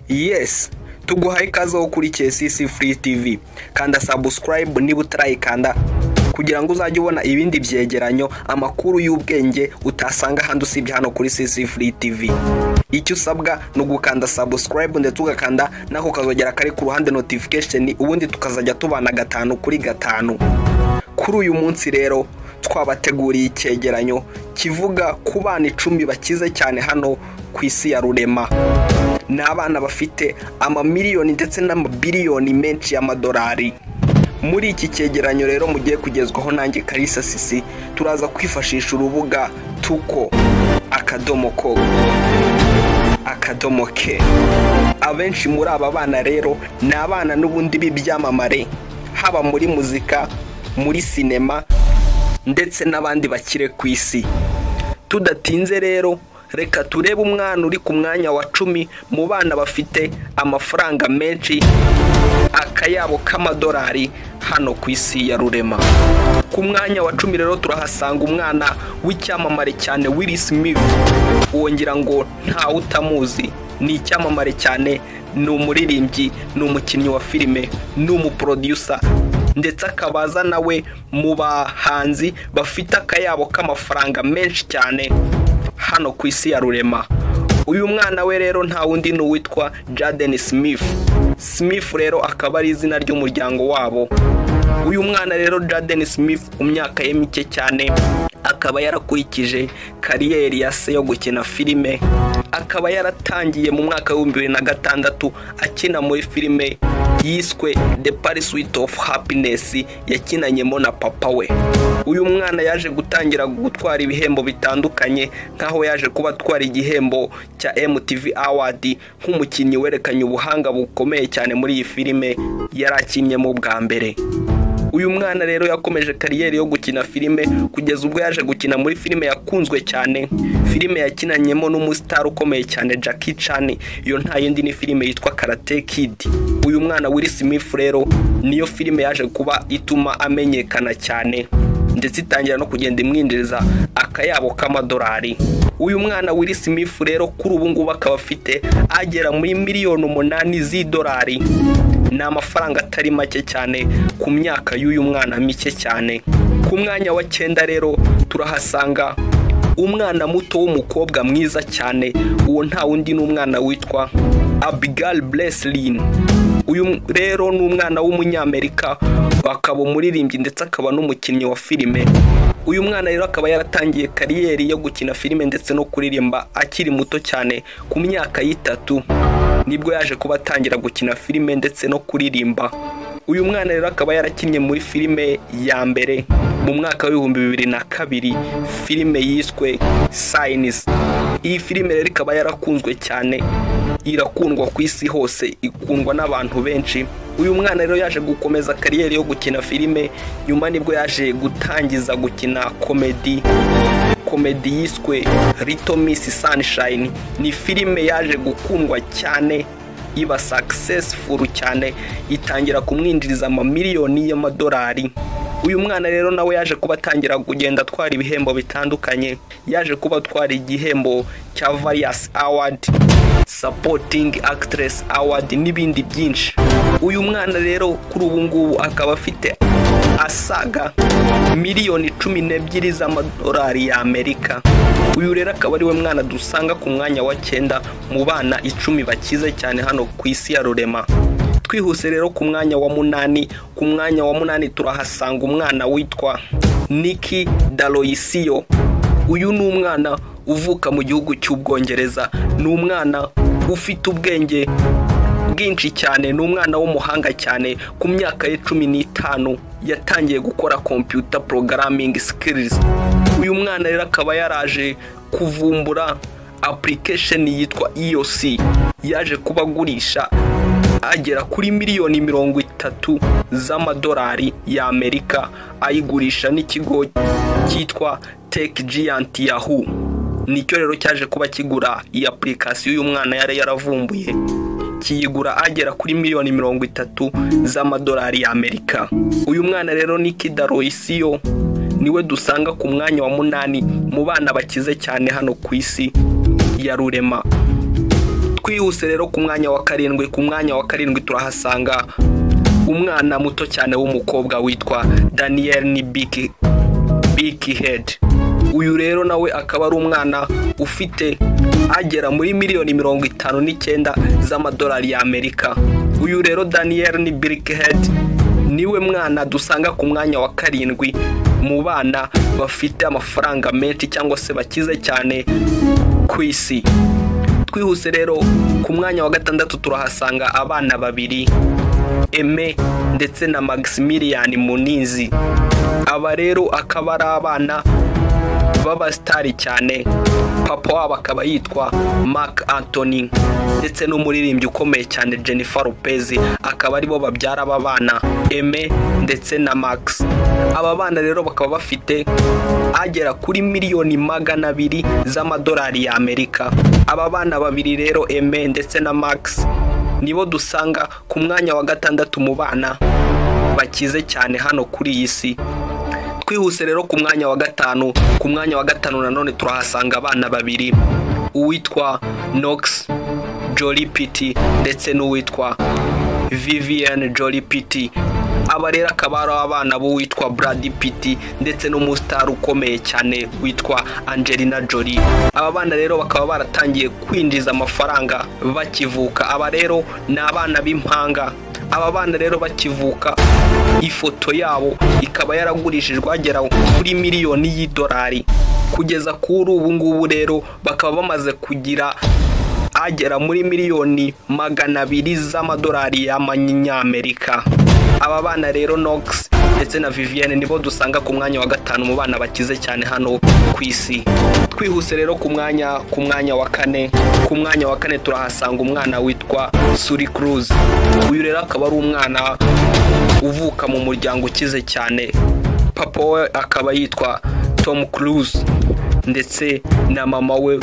yes tuguhaye ikaze aho kuri KCC Free TV kanda subscribe niba utarayikanda kugira ngo uzajye ubona ibindi byegeranyo amakuru y'ubwenge utasanga ahandi usibye hano kuri CC Free TV icyo usabwa ni ugukanda subscribe ndetse ugakanda n'ako kazogera kari ku ruhande notification ubundi tukazajya tubana gatanu kuri gatanu kuri uyu munsi rero twabateguriye icyegeranyo kivuga ku bana icumi bakize cyane hano ku isi ya rurema ni abana bafite amamiliyoni ndetse n'amabiliyoni menshi y'amadolari muri iki cyegeranyo rero mugiye kugezwaho nanjye karisa sisi turaza kwifashisha urubuga tuko akadomo ko akadomo ke abenshi muri aba bana rero ni abana n'ubundi b'ibyamamare haba muri muzika muri sinema ndetse n'abandi bakire ku isi tudatinze rero reka turebe umwana uri ku mwanya wa cumi mu bana bafite amafaranga menshi akayabo k'amadolari hano ku isi ya rurema ku mwanya wa cumi rero turahasanga umwana w'icyamamare cyane Will Smith wongera ngo ntawe utamuzi ni icyamamare cyane ni umuririmbyi ni umukinnyi wa filime ni umuproducer ndetse akabaza nawe mu bahanzi bafite akayabo k'amafaranga menshi cyane hano ku isi ya rurema uyu mwana we rero nta wundi ni uwitwa Jaden Smith Smith rero akaba ari izina ry'umuryango wabo uyu mwana rero Jaden Smith ku myaka ye mike cyane akaba yarakurikije kariyeri ya se yo gukina filime akaba yaratangiye mu mwaka w'ibihumbi bibiri na gatandatu akina muri filime yiswe the pursuit of happiness yakinanyemo na papa we uyu mwana yaje gutangira gutwara ibihembo bitandukanye nk'aho yaje kuba atwara igihembo cya MTV Award nk'umukinnyi werekanye ubuhanga bukomeye cyane muri iyi filime yari akinnyemo bwa mbere uyu mwana rero yakomeje kariyeri yo gukina filime kugeza ubwo yaje gukina muri filime yakunzwe cyane filime yakinanyemo n'umusitari ukomeye cyane Jackie Chan iyo nta yindi ni filime yitwa Karate Kid uyu mwana Will Smith rero niyo filime yaje kuba ituma amenyekana cyane ndetse itangira no kugenda imwinjiriza akayabo k'amadolari uyu mwana Will Smith rero kuri ubu ngubu akaba afite agera muri miliyoni umunani z'idolari ni amafaranga atari make cyane ku myaka y'uyu mwana mike cyane ku mwanya wa cyenda rero turahasanga umwana muto w'umukobwa mwiza cyane uwo nta wundi ni umwana witwa abigail breslin uyu rero ni umwana w'umunyamerika akaba umuririmbyi ndetse akaba n'umukinnyi wa filime uyu mwana rero akaba yaratangiye kariyeri yo gukina filime ndetse no kuririmba akiri muto cyane ku myaka y'itatu nibwo yaje kuba atangira gukina filime ndetse no kuririmba uyu mwana rero akaba yarakinnye muri filime ya mbere mu mwaka w'ibihumbi bibiri na kabiri filime yiswe sayinizi iyi filime rero ikaba yarakunzwe cyane irakundwa ku isi hose ikundwa n'abantu benshi uyu mwana rero yaje gukomeza kariyeri yo gukina filime nyuma nibwo yaje gutangiza gukina komedi komedi yiswe rito misi sanishayini ni filime yaje gukundwa cyane iba sakisesifuru cyane itangira kumwinjiriza amamiliyoni y'amadolari uyu mwana rero nawe yaje kuba atangira kugenda atwara ibihembo bitandukanye yaje kuba atwara igihembo cya variyasi awadi sapotingi akitiresi awadi n'ibindi byinshi uyu mwana rero kuri ubu ngubu akaba afite asaga miliyoni cumi n'ebyiri z'amadolari y'amerika uyu rero akaba ari we mwana dusanga ku mwanya wa cyenda mu bana icumi bakize cyane hano ku isi ya rurema twihuse rero ku mwanya wa munani ku mwanya wa munani turahasanga umwana witwa niki daroyisiyo uyu ni umwana uvuka mu gihugu cy'ubwongereza ni umwana ufite ubwenge bwinshi cyane ni umwana w'umuhanga cyane ku myaka ye cumi n'itanu yatangiye gukora computer programming skills uyu mwana rero akaba yaraje kuvumbura application yitwa EOC yaje kuba agurisha agera kuri miliyoni mirongo itatu z'amadolari y'amerika ayigurisha n'ikigo cyitwa tech giant yahoo nicyo rero cyaje kuba kigura iyi application y'uyu mwana yari yaravumbuye kiyigura agera kuri miliyoni mirongo itatu z'amadolari y'amerika uyu mwana rero ni kidaroyisiyo niwe dusanga ku mwanya wa munani mu bana bakize cyane hano ku isi ya rurema twihuse rero ku mwanya wa karindwi ku mwanya wa karindwi turahasanga umwana muto cyane w'umukobwa witwa daniyeli ni biki biki hedi uyu rero nawe akaba ari umwana ufite agera muri miliyoni mirongo itanu n'icyenda z'amadolari y'amerika uyu rero daniyeli ni biki hedi niwe mwana dusanga ku mwanya wa karindwi mu bana bafite amafaranga menshi cyangwa se bakize cyane ku isi twihuse rero ku mwanya wa gatandatu turahasanga abana babiri eme ndetse na maximilian munizi aba rero akaba ari abana b'abasitari cyane papa wabo akaba yitwa mark anthony ndetse n'umuririmbyi ukomeye cyane jennifer lopez akaba aribo babyara aba bana eme ndetse na max aba bana rero bakaba bafite agera kuri miliyoni magana abiri z'amadolari y'amerika aba bana babiri rero eme ndetse na max nibo dusanga ku mwanya wa gatandatu mu bana bakize cyane hano kuri iyi si twihuse rero ku mwanya wa gatanu ku mwanya wa gatanu nanone turahasanga abana babiri uwitwa nox joli piti ndetse n'uwitwa vivienne joli piti aba rero akaba ari abana b'uwitwa brad piti ndetse n'umusitari ukomeye cyane witwa angelina joli aba bana rero bakaba baratangiye kwinjiza amafaranga bakivuka aba rero ni abana b'impanga aba bana rero bakivuka ifoto yabo ikaba yaragurishijwe agera kuri miliyoni y'idolari kugeza kuri ubu ngubu rero bakaba bamaze kugira agera muri miliyoni magana abiri z'amadolari y'amanyamerika aba bana rero nox ndetse na vivienne nibo dusanga ku mwanya wa gatanu mu bana bakize cyane hano ku isi twihuse rero ku mwanya ku mwanya wa kane ku mwanya wa kane turahasanga umwana witwa suri cruz uyu rero akaba ari umwana uvuka mu muryango ukize cyane papa we akaba yitwa tom cruz ndetse na mama we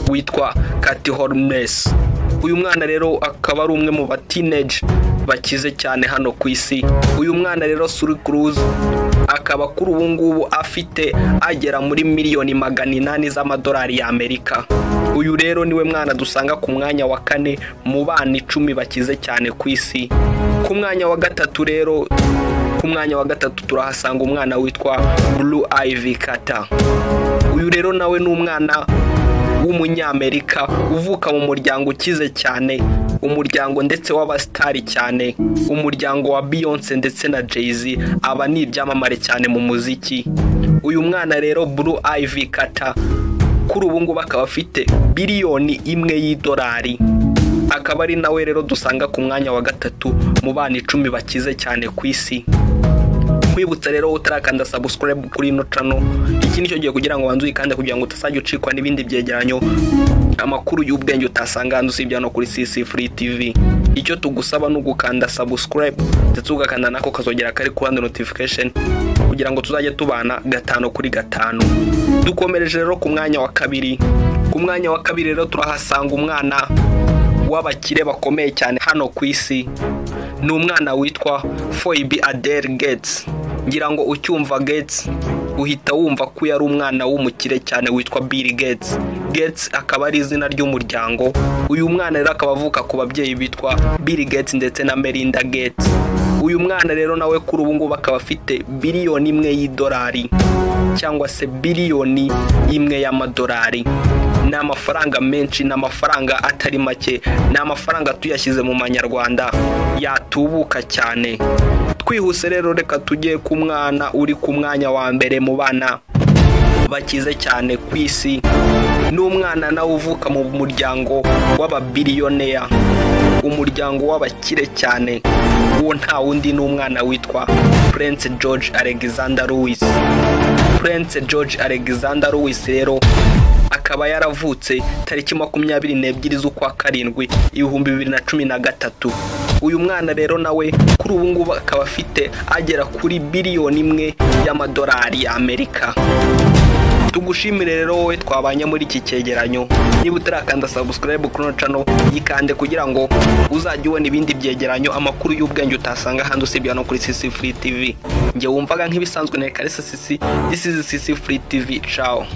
witwa kati hormes uyu mwana rero akaba ari umwe mu batineji bakize cyane hano ku isi uyu mwana rero suri cruz akaba kuri ubu ngubu afite agera muri miliyoni magana inani z'amadolari y'amerika uyu rero niwe mwana dusanga ku mwanya wa kane mu bana icumi bakize cyane ku isi ku mwanya wa gatatu rero ku mwanya wa gatatu turahasanga umwana witwa blue ivy kata uyu rero nawe ni umwana w'umunyamerika uvuka mu muryango ukize cyane umuryango ndetse w'abasitari cyane umuryango wa beyonce ndetse na jay-z aba ni ibyamamare cyane mu muziki uyu mwana rero blue ivy kata kuri ubu ngubu akaba afite biliyoni imwe y'idolari akaba ari nawe rero dusanga ku mwanya wa gatatu mu bana icumi bakize cyane ku isi nkwibutsa rero utarakanda sabusikarayibu kuri ino cano iki nicyo gihe kugira ngo banze uyikande kugira ngo utazajya ucikwa n'ibindi byegeranyo amakuru y'ubwenge utasanga hanze usibye hano kuri sisi furi tivi icyo tugusaba ni ugukanda sabusikarayibu ndetse ugakanda nako kazogera kari ku ruhande notifikasheni kugira ngo tuzajye tubana gatanu kuri gatanu dukomereje rero ku mwanya wa kabiri ku mwanya wa kabiri rero turahasanga umwana w'abakire bakomeye cyane hano ku isi ni umwana witwa foyibi adele getsi ngira ngo ucyumva getsi uhita wumva ko yari umwana w'umukire cyane witwa Bill Gates Gates akaba ari izina ry'umuryango uyu mwana rero akaba avuka ku babyeyi bitwa Bill Gates ndetse na Melinda Gates uyu mwana rero nawe kuri ubu ngubu akaba afite biliyoni imwe y'idolari cyangwa se biliyoni imwe y'amadolari ni amafaranga menshi ni amafaranga atari make ni amafaranga tuyashyize mu manyarwanda yatubuka cyane twihuse rero reka tujye ku mwana uri ku mwanya wa mbere mu bana bakize cyane ku isi ni umwana nawe uvuka mu muryango w'ababiliyoneya umuryango w'abakire cyane uwo nta wundi ni umwana witwa Prince George Alexander Louis Prince George Alexander Louis rero akaba yaravutse tariki makumyabiri n'ebyiri z'ukwa karindwi ibihumbi bibiri na cumi na gatatu uyu mwana rero nawe kuri ubu ngubu akaba afite agera kuri biliyoni imwe y'amadolari y'amerika tugushimire rero wowe twabanye muri iki cyegeranyo niba utarakanda sabusikarayibu kuri ino cano yikande kugira ngo uzajye ubona ibindi byegeranyo amakuru y'ubwenge utasanga ahandi usibye hano kuri sisi furi tivi njye wumvaga nk'ibisanzwe na reka sisi disizi sisi furi tivi cawo